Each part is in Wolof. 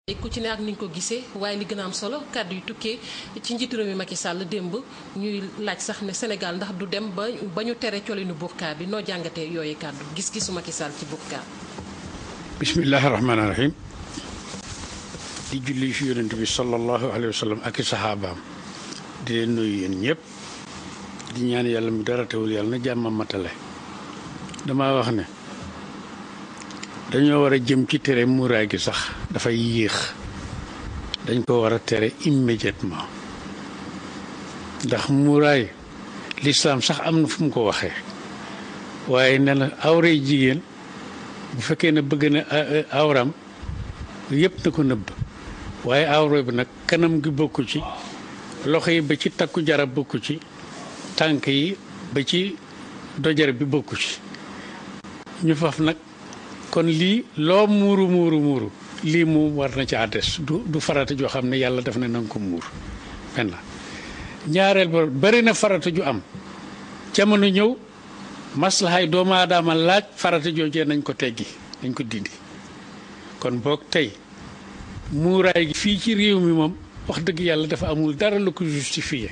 ku ci ne ak ni ñu ko gisee waaye li gën a am solo kàddu yu tukkee ci njiitu réew mi Macky Sall démb ñuy laaj sax ne Sénégal ndax du dem ba ba ñu tere colinu burka bi noo jàngatee yooyu kàddu gis-gisu Macky Sall ci burka. bismillahi rahmaani rahim di julli ci yonent bi sallallahu alayhi wa sallam ak i saxaabaam di leen nuyu yéen ñëpp di ñaan yàlla mu dara teewul yàlla na jàmm matale dama wax ne dañoo war a jëm ci tere muuraay gi sax dafay yéex dañ ko war a tere immédiatement ndax muuraay lislaam sax am na fu mu ko waxee waaye ne na awray jigéen bu fekkee ne bëgg na awram yëpp na ko nëbb waaye awra bi nag kanam gi bokku ci loxo yi ba ci takku jarab bokku ci tànk yi ba ci dojare bi bokku ci ñu faf nag kon lii loo muuru muuru muuru lii moom war na ci àddes du du farata joo xam ne yàlla def na nanga ko muur benn ñaareel ba bari na farata ju am jamono ñëw maslahaay doomu aadama laaj farata joojee nañ ko teggi nañ ko dindi kon boog tey muuraay gi fii ci réew mi moom wax dëgg yàlla dafa amul dara lu ko justifié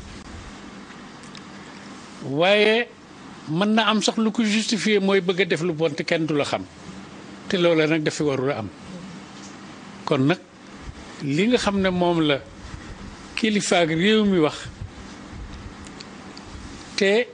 waaye mën na am sax lu ko justifié mooy bëgg a def lu bon te kenn du la xam te loola nag dafa warul a am kon nag li nga xam ne moom la kilifaak réew mi wax te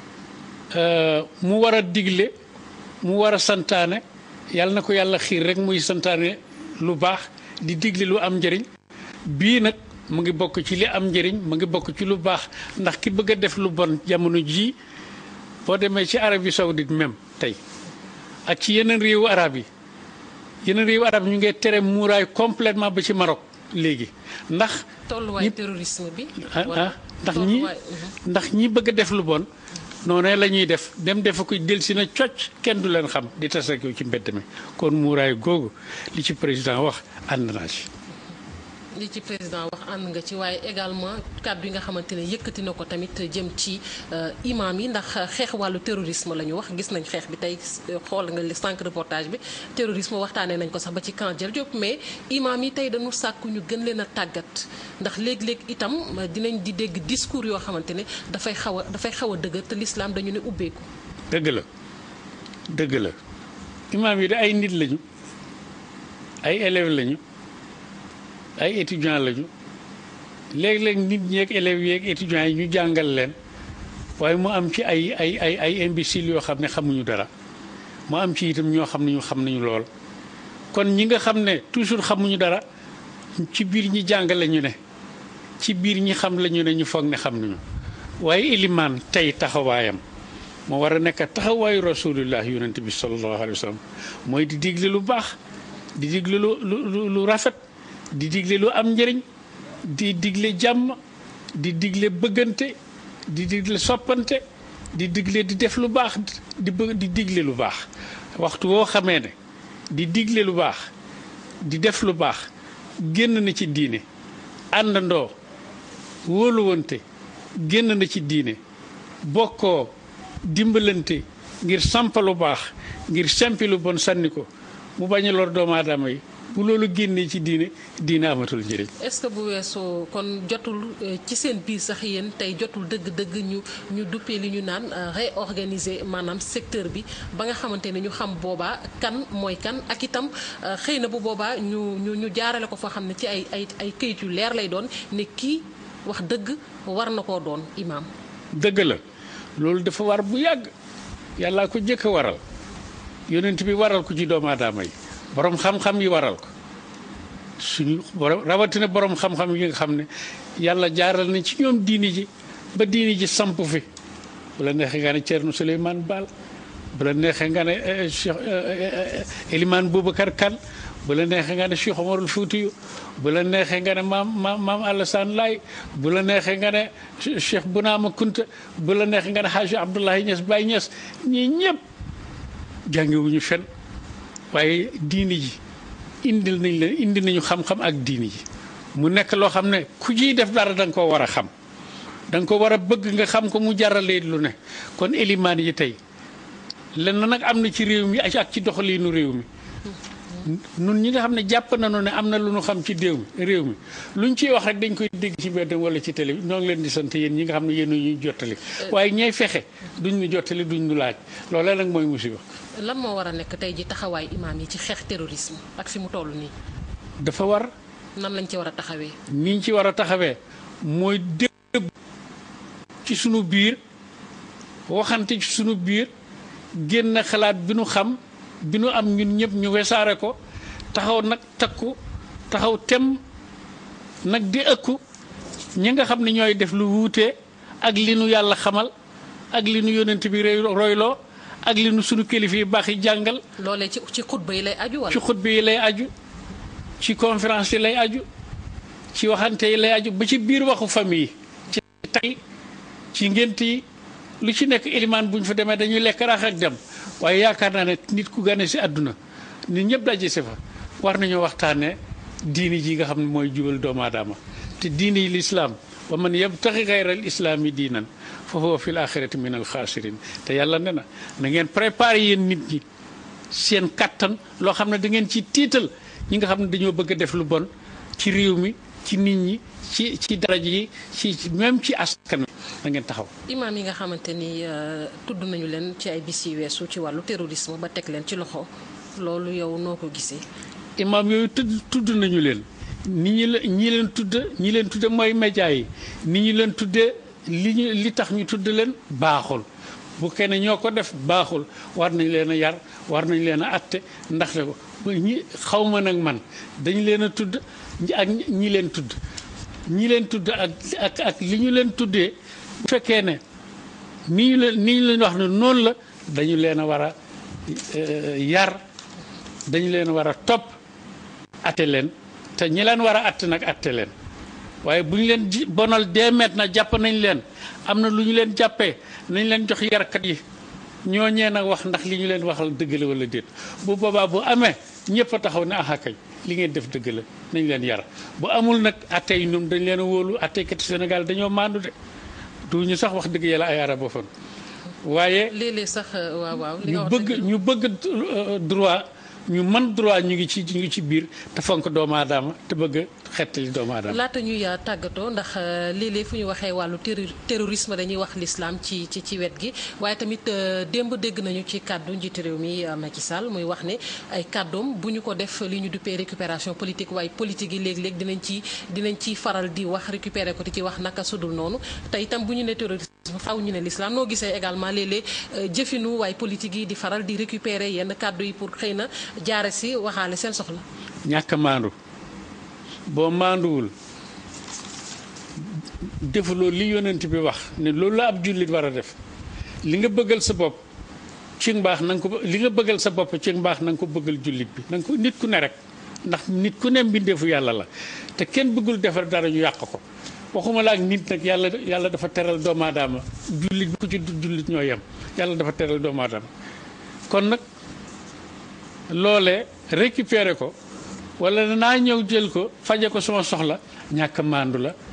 mu war a digle mu war a santaane yàlla na ko yàlla xiir rek muy santaane lu baax di digle lu am njëriñ bii nag mu ngi bokk ci li am njëriñ mu ngi bokk ci lu baax ndax ki bëgg a def lu bon jamono jii boo demee ci Arabie Saoudite même tey ak ci yeneen réewu arab yi yeneen réewu arab yi ñu ngi tere muuraay complètement ba ci Maroc léegi ndax. tolluwaay terrorisme bi. ah ndax ñi ndax ñi bëgg a def lu bon. noonu la ñuy def dem defa ko del si na cocc kenn du leen xam di tas ak yow ci mbedd mi kon muuraay googu li ci président wax ànd naa ci. li ci président wax ànd nga ci waaye également kàddu yi nga xamante ne yëkkati na ko tamit jëm ci imam yi ndax xeex wàllu terrorisme la ñu wax gis nañ xeex bi tey xool nga li sànq reportage bi terrorisme waxtaanee nañ ko sax ba ci camp Diel Diop mais imam yi tey dañu sàkku ñu gën leen a tàggat ndax léeg-léeg itam dinañ di dégg discours yoo xamante ne dafay xaw a dafay xaw a dëgër te l'islam dañu ne ubbeeku. dëgg la dëgg la imam yi de ay nit lañu ay élèves lañu. ay étudiants lañu léeg-léeg nit ñi ak élèves yi ak étudiants yi ñu jàngal leen waaye mu am ci ay ay ay ay imbéciles yoo xam ne xamuñu dara mu am ci itam ñoo xam ne ñu xam nañu lool. kon ñi nga xam ne toujours xamuñu dara ci biir ñi jàngale ñu ne ci biir ñi xam lañu ne ñu foog ne xam nañu waaye ilimaan tey taxawaayam moo war a nekk taxawaayu rasulullah yonent bi sallallahu alayhi wa sallam mooy di digle lu baax di digle lu lu lu rafet. di digle lu am njëriñ di digle jàmm di digle bëggante di digle soppante di digle di def lu baax di bëgg di digle lu baax waxtu woo xamee ne di digle lu baax di def lu baax génn na ci diine àndandoo wóoluwante génn na ci diine bokkoo dimbalante ngir sampa lu baax ngir sempi lu bon sànni ko mu bañ a lor doomu aadama yi bu loolu génnee ci diine diine amatul njëriñ. est-ce que bu weesoo kon jotul ci seen biir sax yéen tey jotul dëgg-dëgg ñu ñu duppee li ñu naan réorganiser maanaam secteur bi ba nga xamante ne ñu xam boobaa kan mooy kan ak itam xëy na bu boobaa ñu ñu ñu jaarale ko foo xam ne ci ay ay ay këyit yu leer lay doon ne kii wax dëgg war na koo doon imaam. dëgg la loolu dafa war bu yàgg yàllaa ko jëkk a waral yonent bi waral ko ci doomu aadama yi. borom xam-xam yi waral ko suñu borom rawatina borom xam-xam yi nga xam ne yàlla jaaral nañ ci ñoom diini ji ba diini ji samp fi bu la neexee nga ne Thierno Souleymane Baal bu la neexee nga ne Cheikh Elimane Boubacar Kane bu la neexee nga ne Cheikh Omarul Foutiyu bu la neexee nga ne maam maam maam Alassane Laye bu la neexee nga ne Cheikh Bounama Kunta bu la neexee nga ne Hadji Abdoulaye Niass Baye Niass ñii ñëpp jàngewuñu fen waaye diini ji indil nañ leen indi nañu xam-xam ak diini ji mu nekk loo xam ne ku ciy def dara da nga koo war a xam da nga ko war a bëgg nga xam ko mu jaralee lu ne kon élimaan yi tey lenn nag am na ci réew mi ak ci doxaliinu réew mi nun ñi nga xam ne jàpp nañu ne am na lu ñu xam ci déew mi réew mi luñ ciy wax rek dañ koy dégg ci mbedd wala ci télé bi ñoo ngi leen di sant yéen ñi nga xam ne yéen ñuy jottali waaye ñay fexe duñ ñu jottali duñ ñu laaj loolee nag mooy musiba lan moo war a nekk tey ji taxawaay imaam yi ci xeex terrorisme ak fi mu toll nii dafa war nan lañ ci war a taxawee niñ ci war a taxawee mooy dégg ci sunu biir waxante ci sunu biir génn xalaat bi nu xam bi nu am ñun ñëpp ñu wesaare ko taxaw nag takku taxaw tem nag di ëkku ñi nga xam ne ñooy def lu wuute ak li nu yàlla xamal ak li nu yonent bi royloo ak li nu sunu kilifa yi baax yi jàngal loolee ci ci xutba yi lay aju wala ci xutba yi lay aju ci conférence yi lay aju ci waxante yi lay aju ba ci biir waxu famille ci tay ci ngént yi lu ci nekk ilimaan bu ñu fa demee dañuy lekk rax ak dem waaye yaakaar naa ne nit ku gane si àdduna nit ñëpp daje si fa war nañoo waxtaanee diini ji nga xam ne mooy jubal doomu aadama te diini yi lislaam wa man yabtaxi xayral islaami diinan fa huwa fil axirati min al xaasirin te yàlla ne na na ngeen préparé yéen nit ñi seen kattan loo xam ne da ngeen ci tiital ñi nga xam ne dañoo bëgg a def lu bon ci réew mi ci nit ñi ci ci daraja yi ci même ci askan wi da ngeen taxaw. imaam yi nga xamante ni tudd nañu leen ci ay bis yi weesu ci wàllu terrorisme ba teg leen ci loxo loolu yow noo ko gisee. imaam yooyu tudd tudd nañu leen ni ñi la ñi leen tudd ñi leen tudde mooy média yi ni ñu leen tuddee li ñu li tax ñu tudd leen baaxul bu kenn ñoo ko def baaxul war nañ leen a yar war nañ leen a atte ndaxte ko ñi xaw ma nag man dañ leen a tudd ak ñi leen tudd ñi leen tudd ak ak ak li ñu leen tuddee bu fekkee ne ni ñu leen ni ñu leen wax ne noonu la dañu leen a war a yar dañu leen war a topp atte leen te ñi leen war a atte nag atte leen waaye bu ñu leen ji bonal deemeet na jàpp nañ leen am na lu ñu leen jàppee nañ leen jox yarkat yi ñooñee nag wax ndax li ñu leen waxal dëgg la wala déet bu boobaa bu amee ñëpp a taxaw ne aha kay li ngeen def dëgg la nañ leen yar bu amul nag atte yi ñoom dañ leen a wóolu attekati Sénégal dañoo maandu de duñu sax wax dëgg yàlla ay arabophone waaye léeg-léeg sax waaw waaw. li ñu nga wax bëgg dëgg la. ñu bëgg droit ñu man droit ñu ngi ci ñu ngi ci biir te fonk doomu aadama te bëgg xettali doomu aadama laata ñuy tàggatoo ndax léeg-léeg fu ñu waxee wàllu terro- terrorisme dañuy wax l'islam ci ci ci wet gi waaye tamit euh, démb dégg nañu ci kàddu njiitu réew mi euh, Macky Sall muy wax ne ay kàddoom bu ñu ko def li ñu duppee récupération politique waaye politique yi léeg-léeg dinañ ci dinañ ci faral di wax récupérer ko di ci wax naka sudul noonu te itam bu ñu ne terrorisme faaw ñu ne l'islam noo gisee également léeg-léeg euh, jëfinu waaye politique yi di faral di récupérer yenn kàddu yi pour xëy na jaare si waxaale seen soxla. ñàkk a maandu boo maanduwul defuloo li yonent bi wax ne loolu la ab jullit war a def li nga bëggal sa bopp ci mbaax na nga ko li nga bëggal sa bopp ci mbaax na nga ko bëggal jullit bi na nga ko nit ku ne rek ndax nit ku ne mbindeefu yàlla la te kenn bëggul defar dara ñu yàq ko waxuma la ak nit nag yàlla yàlla dafa teral doomu aadama jullit bi ku ci du jullit ñoo yem yàlla dafa teral doomu aadama kon nag loolee récupérer ko wala naa ñëw jël ko faje ko sama soxla ñàkk a maandu la